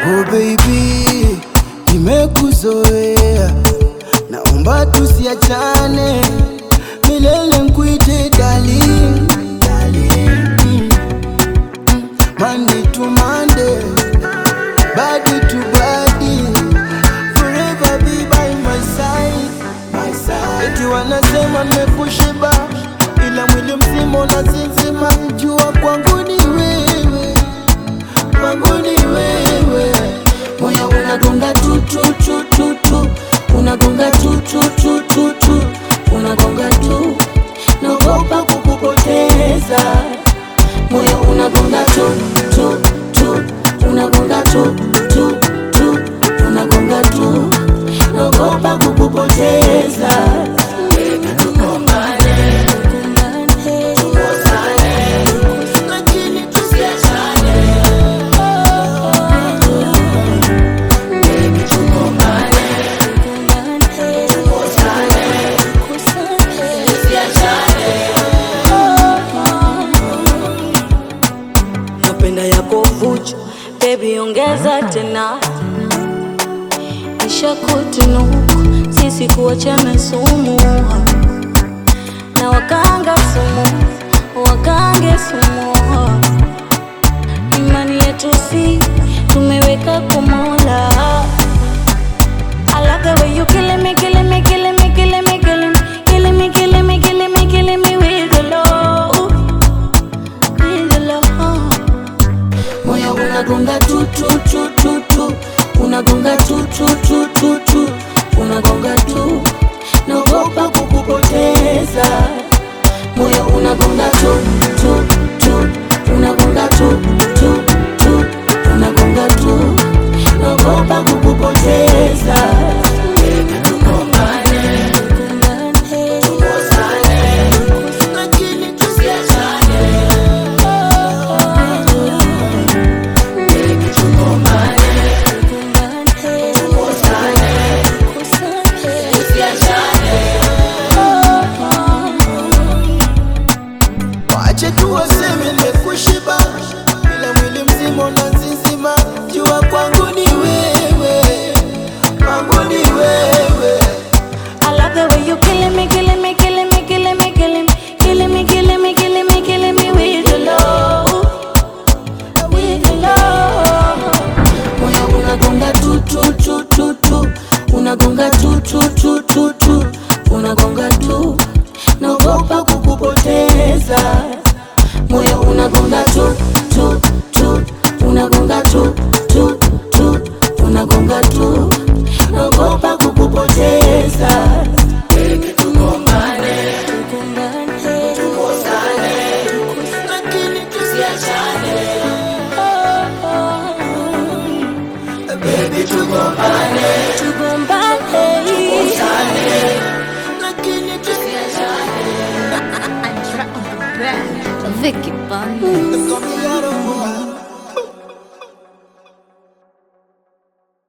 Oh baby, nimekuzoea, naomba tusiachane milele, nkuite darling, darling. Mm, mm. Monday to Monday, body to body, forever be by my side, my side. Eti wanasema nimekushiba, ila mwili mzima unasinzima, jua kwangu ni wewe kwangu ni wewe, moyo unagonga tu tu tu tu tu, unagonga tu tu tu tu tu, unagonga tu, naogopa kukupoteza. Moyo unagonga tu tu tu, unagonga tu tu tu, unagonga tu, naogopa kukupoteza. Lakini tusiachane. napenda yako vuchu bebi ongeza tena isha kutunuku sisi kuachana sumu na wakanga sumu wakange sumu imani yetu si tumeweka kumola I love the way you killing me, killing me, killing me, killing me, killing me, killing me, killing me, killing me, killing me with the love, with the love. moyo unagonga tu tu tu tu tu unagonga tu tu tu tu tu unagonga tu naogopa kukupoteza moyo unagonga tu tu tu unagonga tu tu tu unagonga tu naogopa kukupoteza lakini tusiachane Wache tu waseme nimekushiba, ila mwili mzima unazizima. Jua kwangu ni wewe, kwangu ni wewe. I love the way you killing me, killing me, killing me, killing me, killing me, killing me, killing me, killing me, killing me with your love, with your love. Moyo unagonga tu tu tu tu tu, unagonga tu tu tu tu tu, unagonga tu, naogopa kukupoteza. Moyo unagonga tu tu tu, unagonga tu tu tu, unagonga tu, naogopa kukupoteza. Lakini tusiachane. Baby, tugombane, Tugombane. lakini tusiachane. Vicky Bunny. Come here,